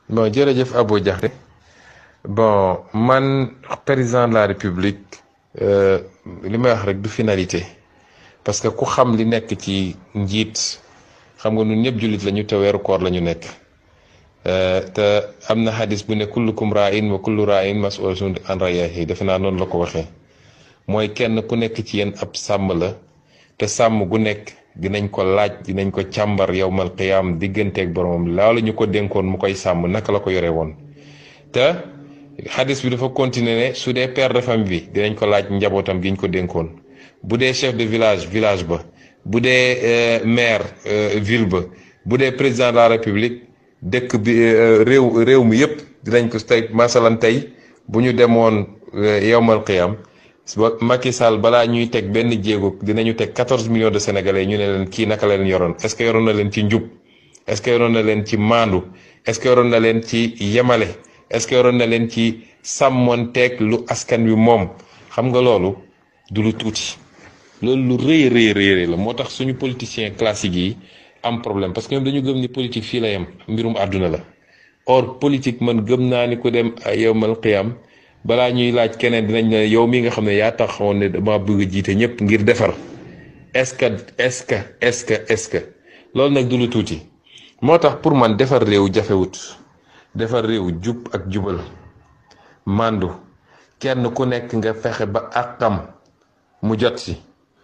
bon jërëjëf Abou Diakhaté bon man président de la république li may wax rek du finalité parce que ku xam li nekk ci njiit xam nga ñun ñëpp jullit lañu te weeru koor la ñu nekk te am na xadis bu ne kullukum ra'in wa kullu ra'in mas'ulun an ra'iyyatihi defe naa noonu la ko waxee mooy kenn ku nekk ci yéen ab sàmm la te sàmm gu nekk dinañ ko laaj dinañ ko càmbar yowmal qiyaam digganteeg boromam loolu ñu ko dénkoon mu koy sàmm naka la ko yore woon te xadis bi dafa continuer ne su dee père de famille bi dinañ ko laaj njabootam gi ñu ko dénkoon bu dee chef de village village ba bu dee maire ville ba bu dee président de la république dëkk bi réew réew mi yëpp dinañ ko tey masalan tey bu ñu demoon yowmal qiyaam Macky Sall balaa ñuy teg benn jéego dinañu teg quatorze millions de sénégalais ñu ne leen kii naka la leen yoroon est-ce que yoroon na leen ci njub est-ce que yoroon na leen ci maandu est-ce que yoroon na leen ci yemale est-ce que yoroon na leen ci sàmmonteeg lu askan wi moom xam nga loolu du lu tuuti loolu lu rëy rëy rëy la moo tax suñu politiciens classiques yi am problème parce que ñoom dañu gëm ni politique fii la yem mbirum àdduna la or politique man gëm naa ni ku dem yowmal qiyam balaa ñuy laaj keneen dinañ ne yow mi nga xam ne yaa taxawoon ne dama bëgg a jiite ñëpp ngir defar est-ce que est-ce que est-ce que est-ce que loolu nag du lu tuuti moo tax pour man defar réew jafewut defar réew jub ak jubal màndu kenn ku nekk nga fexe ba àqam mu jot si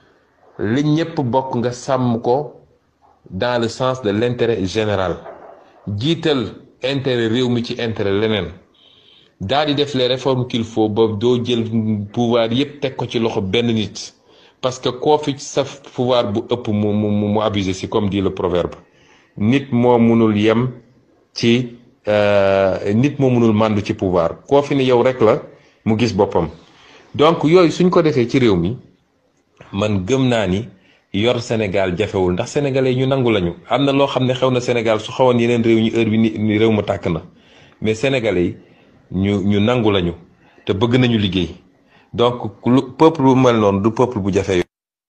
li ñëpp bokk nga sàmm ko dans le sens de l'intérêt général jiital intérêt réew mi ci intérêt leneen daal di def les réformes qu'il faut ba doo jël pouvoir yépp teg ko ci loxo benn nit parce que koo fi sa pouvoir bu ëpp mu mu mu abusé si comme dit le proverbe nit moo munul yem ci nit moo munul màndu ci pouvoir koo fi ne yow rek la mu gis boppam donc yooyu suñ ko defee ci réew mi man gëm naa ni yor Sénégal jafewul ndax sénégalais ñu nangu lañu am na loo xam ne xew na Sénégal su xawoon yeneen réew ñi heure bi ni réew ma tàkk na mais sénégalais yi ñu ñu nangu lañu te bëgg nañu liggéey donc lu peuple bu mel noonu du peuple bu jafe yor